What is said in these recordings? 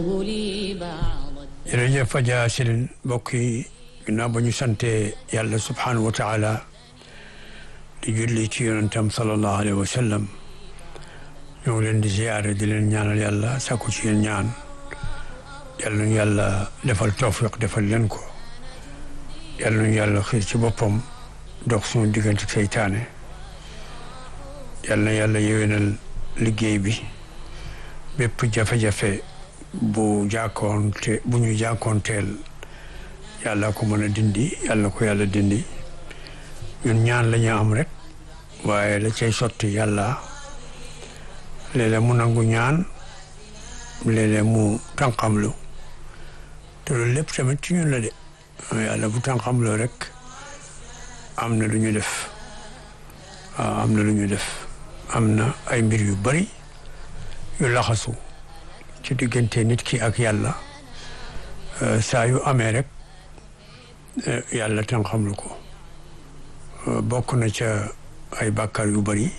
jërëjëf Faja Sirin mbokk yi ginnaaw ba ñu sante yàlla subhanahu wa taala di julli ci yonentam sallallahu alayhi wa sallam ñoo ngi leen di ziyaare di leen ñaanal yàlla sakku ci yéen ñaan yàlla ñu yàlla defal tawfiq defal leen ko yàlla ñu yàlla xiir ci boppam dox suñu diggante seytaane yàlla na yàlla yéwénal liggéey bi bépp jafe-jafe bu jàkkoonte bu ñu jàkkoonteel yàlla ko mën a dindi yàlla ko yàlla dindi ñun ñaan la ñu am rek waaye la cay sotti yàlla léeg-léeg mu nangu ñaan léeg-léeg mu tànqamlu te loolu lépp tamit ci ñun la de yàlla bu tànqamloo rek am na lu ñu def waaw am na lu ñu def am na ay mbir yu bari yu laxasu ci diggante nit ki ak yàlla saa yu amee rek yàlla tan xamlu ko bokk na ca ay bàkkaar yu bari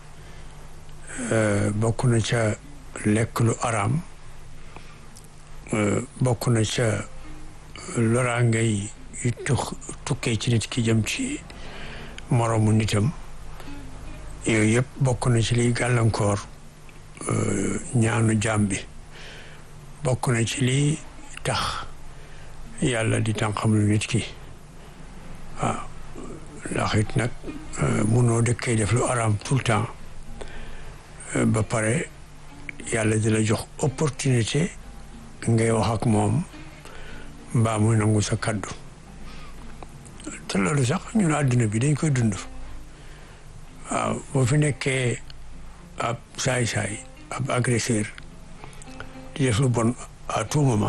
bokk na ca lekk lu araam bokk na ca loraange yi yu tux tukkee ci nit ki jëm ci moroomu nitam yooyu yëpp bokk na ci liy gàllankoor ñaanu jaam bi bokk na ci lii tax yàlla di tànqam lu nit ki waaw ndax it nag munoo dëkkee def lu araam tout le temps ba pare yàlla di la jox opportunité ngay wax ak moom mbaa muy nangu sa kaddu te loolu sax ñun àdduna bi dañ koy dund waaw boo fi nekkee ab saay-saay ab agresseur di def lu bon à tout moment